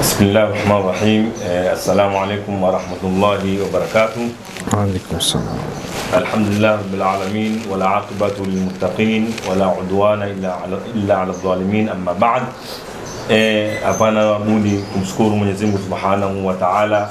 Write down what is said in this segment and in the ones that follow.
Bismillah rahmani rahim. Eh, assalamu alaikum warahmatullahi wabarakatuh. Waalaikum salam. Alhamdulillah rabbil alamin wala aqibatu lilmuttaqin wala udwana illa ala, illa ala dhalimin amma ba'd. Eh, hapana budi kumshukuru Mwenyezi Mungu Subhanahu wa Ta'ala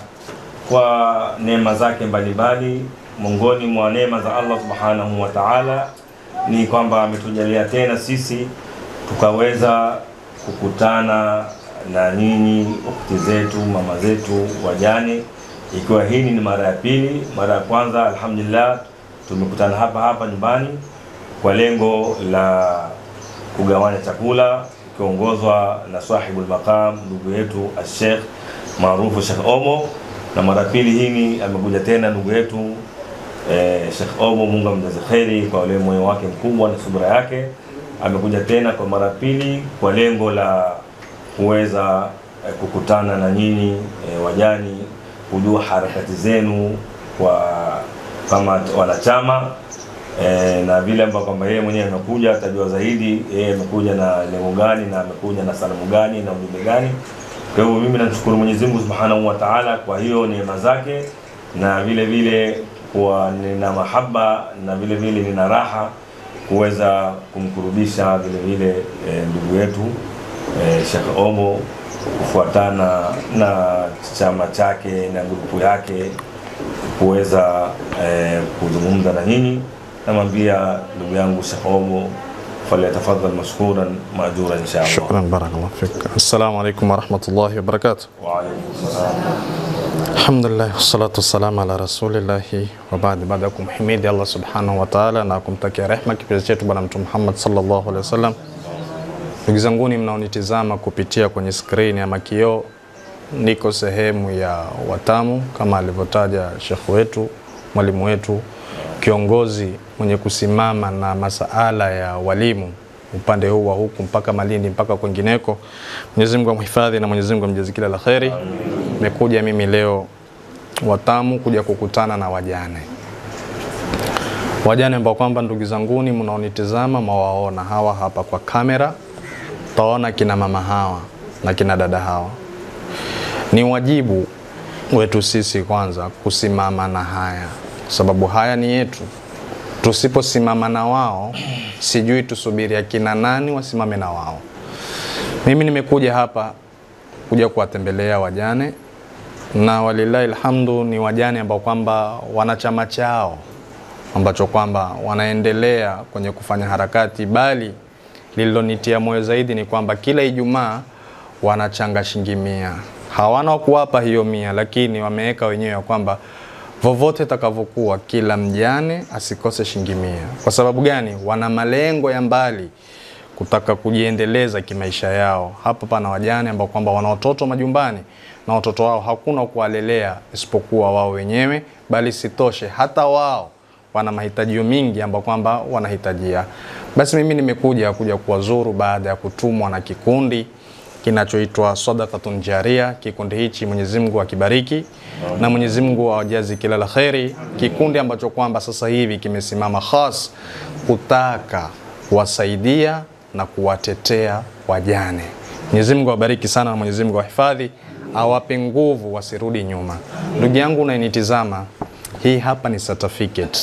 kwa neema zake mbalimbali. Miongoni mwa neema za Allah Subhanahu wa Ta'ala ni kwamba ametujalia tena sisi tukaweza kukutana na nyinyi ukhti zetu, mama zetu, wajane, ikiwa hii ni mara ya pili. Mara ya kwanza alhamdulillah tumekutana hapa hapa nyumbani kwa lengo la kugawanya chakula ikiongozwa na sahibul maqam ndugu yetu Sheikh maarufu Sheikh Omo, na mara ya pili hii amekuja tena ndugu yetu eh, Sheikh Omo, Mungu amjaze kheri kwa ule moyo wake mkubwa na subira yake. Amekuja tena kwa mara pili kwa lengo la kuweza eh, kukutana na nyinyi eh, wajani, kujua harakati zenu kwa kama wanachama eh, na vile ambavyo kwamba yeye mwenyewe amekuja atajua zaidi yeye amekuja na lengo gani na amekuja na salamu gani na ujumbe gani. Kwa hivyo mimi namshukuru Mwenyezi Mungu Subhanahu wa Ta'ala kwa hiyo neema zake, na vile vile kwa nina mahaba na vile vile nina raha kuweza kumkurubisha vile vile eh, ndugu yetu eh, Sheikh Omo kufuatana na chama chake na grupu yake kuweza eh, kuzungumza na nyinyi. Namwambia ndugu yangu Sheikh Omo falyatafadhal mashkuran maajuran insha Allah. Shukran, barakallahu fik. Assalamu alaikum warahmatullahi wabarakatuh. Wa alaykum salam. Alhamdulillah, wassalatu wassalamu ala rasulillahi wa baad. Baada ya kumhimidi Allah subhanahu wa ta'ala na kumtakia rehma kipenzi chetu Bwana Mtume Muhammad sallallahu alaihi wasallam. Ndugu zanguni mnaonitizama kupitia kwenye skrini ama kioo, niko sehemu ya Watamu kama alivyotaja shekhu wetu, mwalimu wetu, kiongozi mwenye kusimama na masaala ya walimu upande huu wa huku mpaka Malindi mpaka kwengineko. Mwenyezi Mungu amhifadhi na Mwenyezi Mungu amjaze kila la kheri. Nimekuja mimi leo Watamu kuja kukutana na wajane, wajane ambao kwamba ndugu zanguni mnaonitizama mawaona hawa hapa kwa kamera, taona kina mama hawa na kina dada hawa. Ni wajibu wetu sisi kwanza kusimama na haya, sababu haya ni yetu. Tusiposimama na wao, sijui tusubiri akina nani wasimame na wao. Mimi nimekuja hapa kuja kuwatembelea wajane na walillahi alhamdu, ni wajane ambao kwamba wana chama chao ambacho kwamba wanaendelea kwenye kufanya harakati, bali lililonitia moyo zaidi ni kwamba kila Ijumaa wanachanga shilingi mia. Hawana wa kuwapa hiyo mia, lakini wameweka wenyewe ya kwamba vovote itakavyokuwa, kila mjane asikose shilingi mia. Kwa sababu gani? Wana malengo ya mbali kutaka kujiendeleza kimaisha yao. Hapa pana wajane ambao kwamba wana watoto majumbani na watoto wao hakuna kuwalelea isipokuwa wao wenyewe, bali sitoshe hata wao wana mahitajio mingi ambao kwamba wanahitajia. Basi mimi nimekuja kuja kuwazuru baada ya kutumwa na kikundi kinachoitwa Sadaqatun Jaria. Kikundi hichi Mwenyezi Mungu akibariki na Mwenyezi Mungu awajazi kila la kheri, kikundi ambacho kwamba sasa hivi kimesimama khas kutaka kuwasaidia na kuwatetea wajane. Mwenyezi Mungu awabariki sana na Mwenyezi Mungu awahifadhi, awape nguvu, wasirudi nyuma. Ndugu yangu unayenitizama, hii hapa ni certificate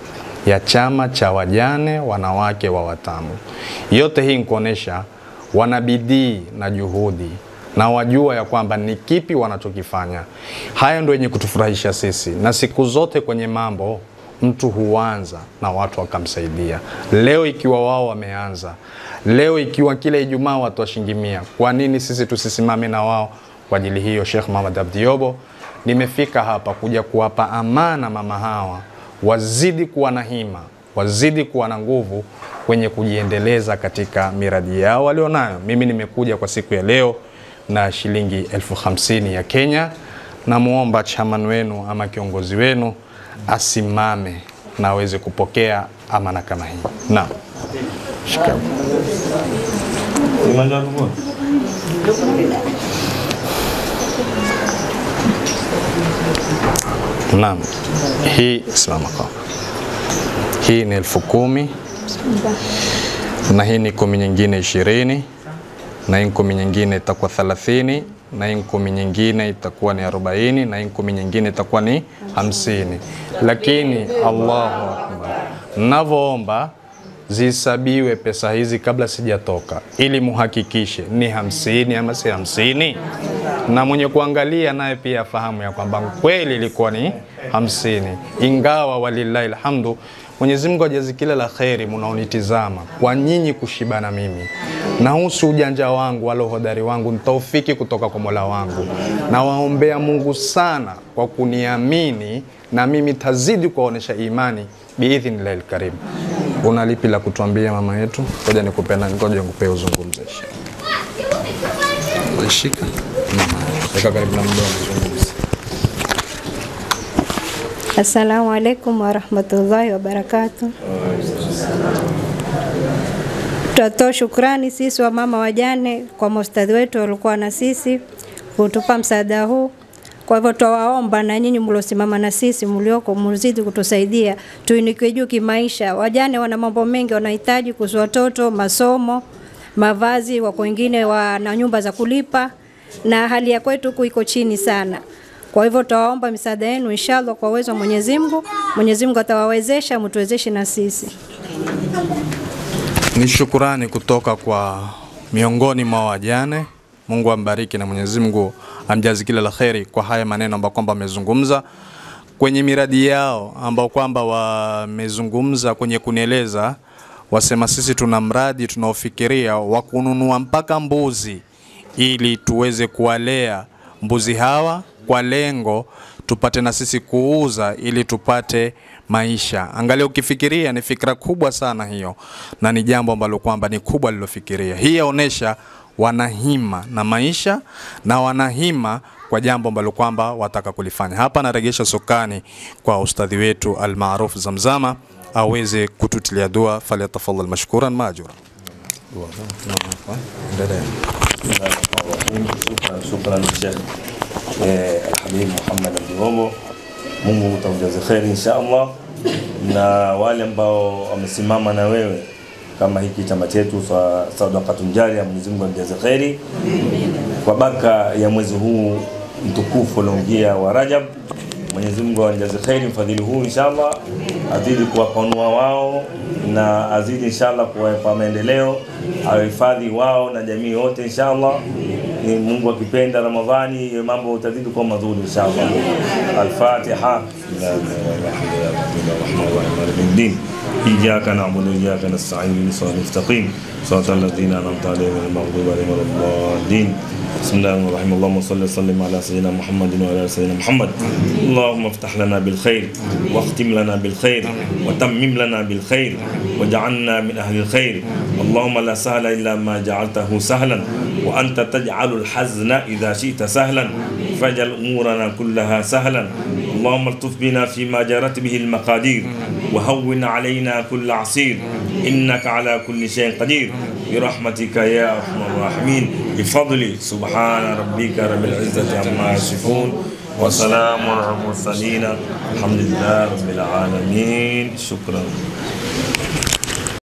ya chama cha wajane wanawake wa Watamu. Yote hii nikuonesha wana bidii na juhudi na wajua ya kwamba ni kipi wanachokifanya. Haya ndio yenye kutufurahisha sisi, na siku zote kwenye mambo mtu huanza na watu wakamsaidia. Leo ikiwa wao wameanza, leo ikiwa kila Ijumaa watu washingimia, kwa nini sisi tusisimame na wao? Kwa ajili hiyo, Sheikh Muhammad Abdiobo, nimefika hapa kuja kuwapa amana mama hawa, wazidi kuwa na hima, wazidi kuwa na nguvu kwenye kujiendeleza katika miradi yao walionayo. Mimi nimekuja kwa siku ya leo na shilingi elfu hamsini ya Kenya. Namwomba chairman wenu ama kiongozi wenu asimame na aweze kupokea amana kama hii. Naam, shikamoo. Imanja ndugu. Naam, hii simama kwa hii ni elfu kumi na hii ni kumi nyingine ishirini na hii kumi nyingine itakuwa thelathini na hii kumi nyingine itakuwa ni arobaini na hii kumi nyingine itakuwa ni hamsini. Lakini Allahu akbar, navyoomba zihesabiwe pesa hizi kabla sijatoka, ili muhakikishe ni hamsini ama si hamsini, na mwenye kuangalia naye pia afahamu ya kwamba kweli ilikuwa ni hamsini, ingawa walillahi alhamdu Mwenyezi Mungu ajazi kila la kheri munaonitizama kwa nyinyi kushibana mimi na husu ujanja wangu wala uhodari wangu ntaufiki kutoka kwa Mola wangu. Nawaombea Mungu sana kwa kuniamini na mimi tazidi kuwaonesha imani biidhnillahi lkarim. Una lipi la kutuambia mama yetu? Ngoja nikupe na ngoja nikupe uzungumze. Shika mama, weka karibu na mdomo uzungumze. Assalamu alaikum warahmatullahi wabarakatu. Tutatoa shukrani sisi wa mama wajane kwa maustadhi wetu walikuwa na sisi kutupa msaada huu. Kwa hivyo twawaomba na nyinyi mliosimama na sisi mlioko mzidi kutusaidia tuinuke juu kimaisha. Wajane wana mambo mengi wanahitaji kuhusu watoto, masomo, mavazi, wako wengine wana nyumba za kulipa na hali ya kwetu huku iko chini sana. Kwa hivyo tutawaomba misaada yenu inshallah, kwa uwezo wa Mwenyezi Mungu. Mwenyezi Mungu atawawezesha, mtuwezeshe na sisi. Ni shukurani kutoka kwa miongoni mwa wajane. Mungu ambariki na Mwenyezi Mungu amjazi kila la kheri kwa haya maneno ambayo kwamba amezungumza kwenye miradi yao ambao kwamba wamezungumza kwenye kunieleza, wasema sisi tuna mradi tunaofikiria wa kununua mpaka mbuzi ili tuweze kuwalea mbuzi hawa kwa lengo tupate na sisi kuuza ili tupate maisha. Angalia, ukifikiria ni fikra kubwa sana hiyo, na ni jambo ambalo kwamba ni kubwa lilofikiria. Hii yaonesha wanahima na maisha na wanahima kwa jambo ambalo kwamba wataka kulifanya. Hapa naregesha sokani kwa ustadhi wetu almaruf Zamzama aweze kututilia dua, falyatafadhal mashkuran majura. Shukran, shukran Sheikh eh, Alhabib Muhammad Abdihomo, Mungu utamjaze kheri insha Allah, na wale ambao wamesimama na wewe kama hiki chama chetu cha Sadaqatun Jariya, Mwenyezi Mungu amjaze kheri kwa baraka ya mwezi huu mtukufu unaoingia wa Rajab. Mwenyezi Mungu amjaze kheri mfadhili huu inshallah, azidi kuwapanua wao na azidi inshallah kuwapa maendeleo, awahifadhi wao na jamii yote inshallah. Ni Mungu akipenda Ramadhani mambo utazidi kuwa mazuri inshallah. Al-Fatiha. Bismillahirrahmanirrahim. إياك نعبد وإياك نستعين صراط المستقيم صراط الذين أنعمت عليهم غير المغضوب عليهم ولا الضالين بسم الله الرحمن الرحيم اللهم صل وسلم على سيدنا محمد وعلى آل سيدنا محمد اللهم افتح لنا بالخير واختم لنا بالخير وتمم لنا بالخير واجعلنا من أهل الخير اللهم لا سهل إلا ما جعلته سهلا وأنت تجعل الحزن إذا شئت سهلا فاجعل أمورنا كلها سهلا اللهم الطف بنا فيما جرت به المقادير وهون علينا كل عصير إنك على كل شيء قدير برحمتك يا أرحم الراحمين بفضل سبحان ربك رب العزة عما يصفون وسلام على المرسلين الحمد لله رب العالمين شكرا